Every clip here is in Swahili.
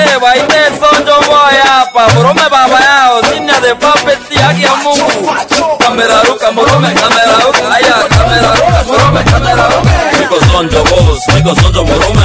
que baile son yo voy hapa Morome baba yao, niña de papeti aquí a Mungu Kameraruka, morome, kameraruka, aya, kameraruka, morome, kameraruka Niko son yo boss, niko son yo morome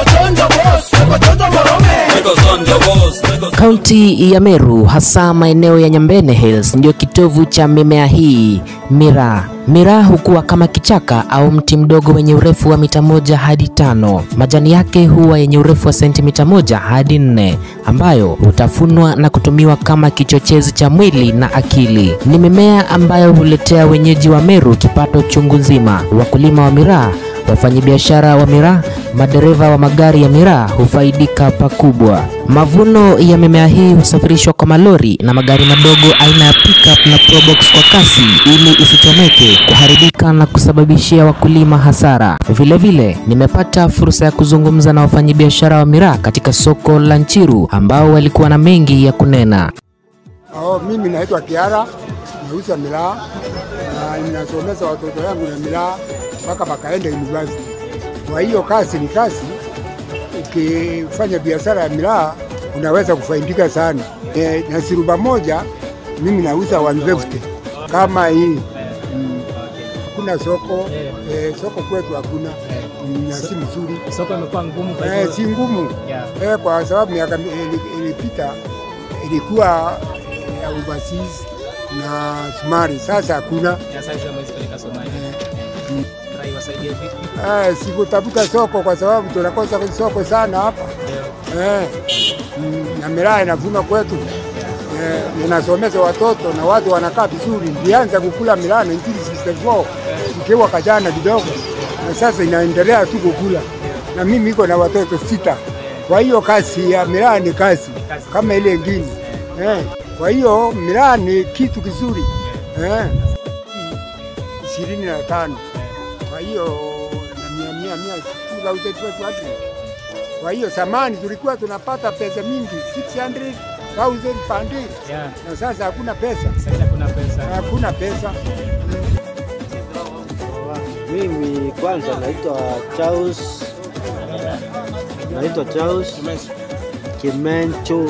Niko son yo boss, niko Kaunti ya Meru, hasa maeneo ya Nyambene Hills, ndio kitovu cha mimea hii miraa. Miraa hukua kama kichaka au mti mdogo wenye urefu wa mita moja hadi tano. Majani yake huwa yenye urefu wa sentimita moja hadi nne, ambayo hutafunwa na kutumiwa kama kichochezi cha mwili na akili. Ni mimea ambayo huletea wenyeji wa Meru kipato chungu nzima. Wakulima wa miraa Wafanyabiashara wa miraa, madereva wa magari ya miraa hufaidika pakubwa. Mavuno ya mimea hii husafirishwa kwa malori na magari madogo aina ya pickup na probox kwa kasi ili isichomeke, kuharibika na kusababishia wakulima hasara. Vilevile vile, nimepata fursa ya kuzungumza na wafanyabiashara wa miraa katika soko la Nchiru ambao walikuwa na mengi ya kunena. Oh, mimi naitwa Kiara, nauza miraa na ninasomesha watoto yangu na miraa mpaka wakaenda university. Kwa hiyo kazi ni kazi, ukifanya biashara ya miraa unaweza kufaidika sana. E, na siruba moja mimi nauza 150 kama hii Mm. Hakuna soko e, soko kwetu hakuna Mm, na si mzuri Soko imekuwa ngumu kwa e, hivyo. si ngumu Yeah. e, kwa sababu miaka mi- ili- ilipita ilikuwa ya overseas na sumari, sasa hakuna. Ya sasa mwezi peleka Somalia. Rai wasaidie vipi? Eh, sikutafuta soko kwa sababu tunakosa soko sana hapa eh, mm, na miraa inavuna kwetu eh, ninasomesha watoto na watu wanakaa vizuri. Nilianza kukula miraa 1964 ikiwa kajana kidogo, na sasa inaendelea tu kukula, na mimi iko na watoto sita. Kwa hiyo kazi ya miraa ni kazi kama ile ingine eh. Kwa hiyo miraa ni kitu kizuri eh, ishirini na tano kwa hiyo na mia mia mia two thousand two hundred. Kwa hiyo zamani tulikuwa tunapata pesa mingi 600,000 per day, Yeah. na sasa hakuna pesa, Sasa kuna pesa. hakuna pesa. Mimi kwanza naitwa Charles, naitwa Charles Kimencho.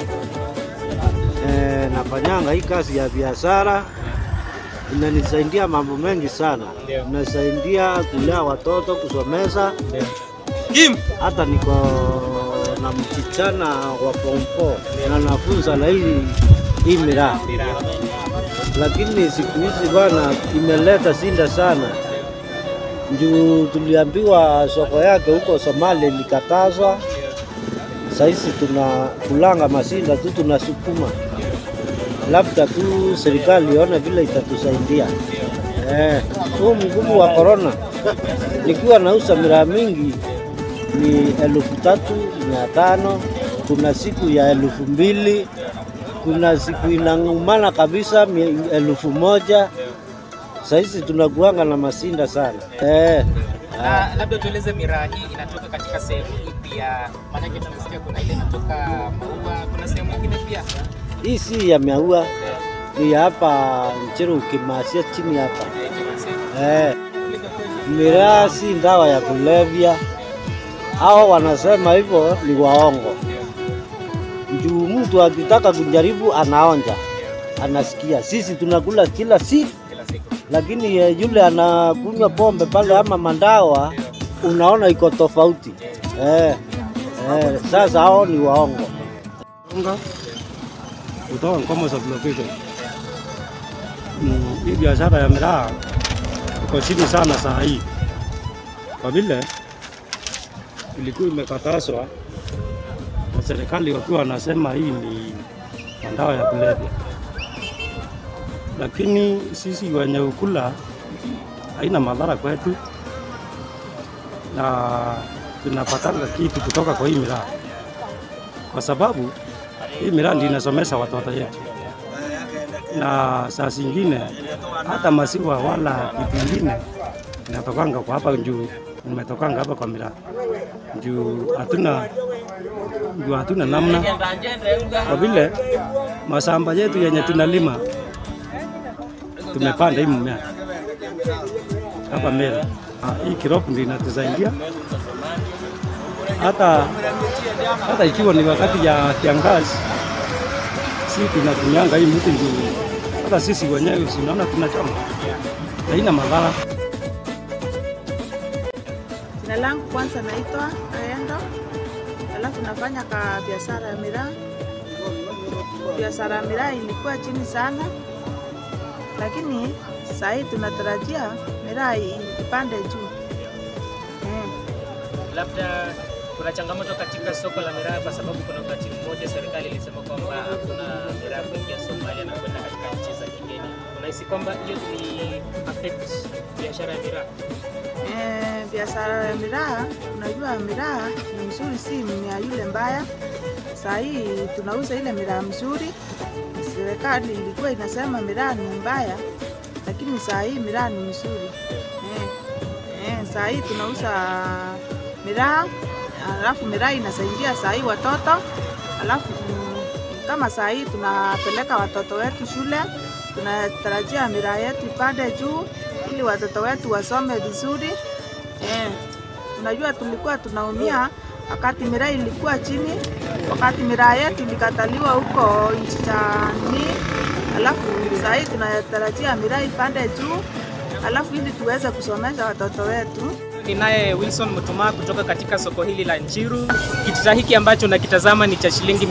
E, nafanyanga hii kazi ya biashara, inanisaidia mambo mengi sana, Ndio. inasaidia kulea watoto, kusomesha. Ndio. Hata niko na msichana wa form 4 na nafunza na hii hii miraa lakini siku hizi bwana imeleta shinda sana juu tuliambiwa soko yake huko Somalia ilikatazwa. Sahizi tuna kulanga masinda tu tunasukuma, labda tu serikali ione vile itatusaidia. Eh, huu mgumu wa korona, nikiwa nauza miraa mingi ni elfu tatu mia tano kuna siku ya elfu mbili kuna siku inang'umana kabisa mi- elfu moja sahizi tunakuanga na masinda sana eh. Na labda tueleze miraa hii inatoka katika sehemu ipi ya maanake tumesikia kuna ile inatoka maua, kuna sehemu nyingine pia. Hii si ya maua, ni ya hapa Nchero, ukimasia chini hapa eh. Miraa si dawa ya kulevya, hao wanasema hivyo ni waongo. Juu mtu akitaka kujaribu anaonja, anasikia. Sisi tunakula kila siku, lakini eh, yule anakunywa pombe pale ama mandawa, unaona iko tofauti eh. Eh, sasa hao ni waongo. unga kutoka Nkomo sublocation. Mm, Hii biashara ya miraa iko chini sana saa hii, kwa vile ilikuwa imekatazwa na serikali, wakiwa wanasema hii ni madawa ya kulevya, lakini sisi wenye ukula haina madhara kwetu na tunapatanga kitu kutoka kwa hii miraa kwa sababu hii miraa ndio inasomesha watoto yetu, na saa zingine hata maziwa wala kitu ingine inatokanga kwa hapa juu, imetokanga hapa kwa miraa juu hatuna juu hatuna namna, kwa vile mashamba yetu yenye tunalima tumepanda hii mmea hapa Meru. Ah, Hii crop ndio inatusaidia hata hata ikiwa ni wakati ya kiangazi, si tunatumianga hii mti juu hata sisi wenyewe sinaona tunachoma, haina madhara. Jina langu kwanza naitwa Aendo, alafu nafanya ka biashara ya miraa. Biashara ya miraa ilikuwa chini sana, lakini saa hii tunatarajia miraa ipande juu. Mm. Labda kuna changamoto katika soko la miraa, kwa sababu kuna wakati mmoja serikali ilisema kwamba hakuna miraa kuingia Somalia na kwenda katika nchi za kigeni. Unahisi kwamba hiyo ni affect biashara ya miraa? Eh, biashara ya miraa, unajua miraa ni mzuri, si mmea yule mbaya. Saa hii tunauza ile miraa mzuri. Serikali ilikuwa inasema miraa ni mbaya, lakini saa hii miraa ni mzuri. Eh, eh, saa hii tunauza miraa, alafu miraa inasaidia saa hii watoto, alafu mm, kama saa hii tunapeleka watoto wetu shule, tunatarajia miraa yetu ipande juu ili watoto wetu wasome vizuri. Eh, unajua tulikuwa tunaumia wakati miraa ilikuwa chini, wakati miraa yetu ilikataliwa huko nchi za nini, alafu saa hii tunatarajia miraa ipande juu, alafu ili tuweze kusomesha watoto wetu. Ninaye Wilson Mutuma kutoka katika soko hili la Njiru. Kitita hiki ambacho nakitazama ni cha shilingi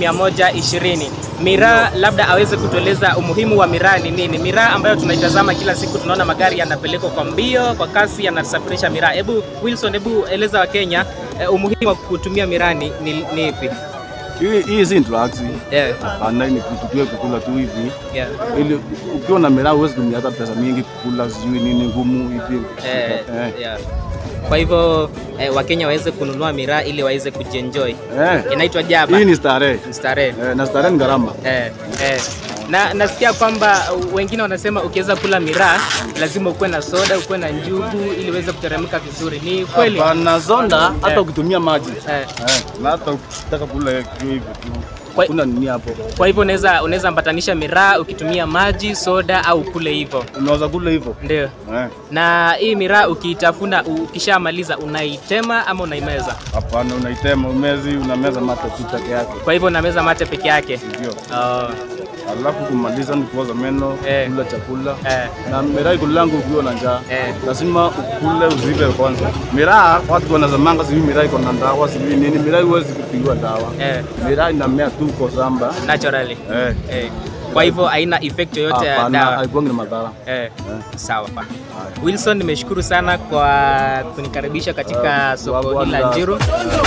120. Miraa, labda aweze kutueleza umuhimu wa miraa ni nini? Miraa ambayo tunaitazama kila siku, tunaona magari yanapelekwa kwa mbio, kwa kasi, yanasafirisha miraa. Hebu Wilson, hebu eleza Wakenya eh, umuhimu wa kutumia miraa ni, ni, ni ipi? Hii hii si drugs. Yeah, Hapana, ni kitu tu ya kukula tu hivi. yeah. Ili ukiwa na miraa huwezi tumia hata pesa mingi kukula sijui nini ngumu hivi. Eh, Eh. yeah. Kwa hivyo eh, Wakenya waweze kununua miraa ili waweze kujienjoy. Eh. Inaitwa jaba. Hii ni starehe. Starehe. Eh, na starehe ni gharama. Eh, eh. Na nasikia kwamba wengine wanasema ukiweza kula miraa lazima ukuwe na soda, ukuwe na njugu ili uweze kuteremka vizuri. Ni kweli? Hapana, zonda hata Eh. ukitumia maji. Eh. Eh, na hata ukitaka kula hiyo hivyo tu. Kwa- Kuna nini hapo? Kwa hivyo unaweza unaweza ambatanisha miraa ukitumia maji, soda au kule hivyo. Unaweza kula hivyo. Ndio. Eh. Na hii miraa ukiitafuna, ukishamaliza unaitema ama unaimeza? Hapana, unaitema umezi, unameza mate tu peke yake. Kwa hivyo unameza mate peke yake. Ndio. Oh, Alafu kumaliza ni kuoza meno, Eh. kula chakula. eh, Na miraa ikulangu ukiwa na njaa. eh. lazima ukule uzibe kwanza. Miraa watu wanazamanga sijui miraa iko na dawa sijui nini. Miraa huwezi kupigiwa dawa. Eh, Miraa inamea tu kwa shamba. naturally. Eh, Eh. Kwa hivyo haina effect yoyote ya hapana, dawa. haikuangi na madhara. Eh, sawa. Wilson, nimeshukuru sana kwa kunikaribisha katika soko hili la Njiru.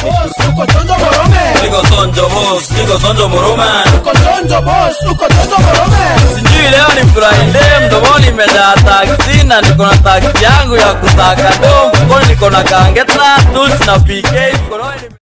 Niko sonjo boss, niko sonjo murume. Sijui leo ni Friday, mdomoni imejaa taksi na niko na taksi yangu ya kutaka do. Mkononi niko na kangeta, tools na PK, mkononi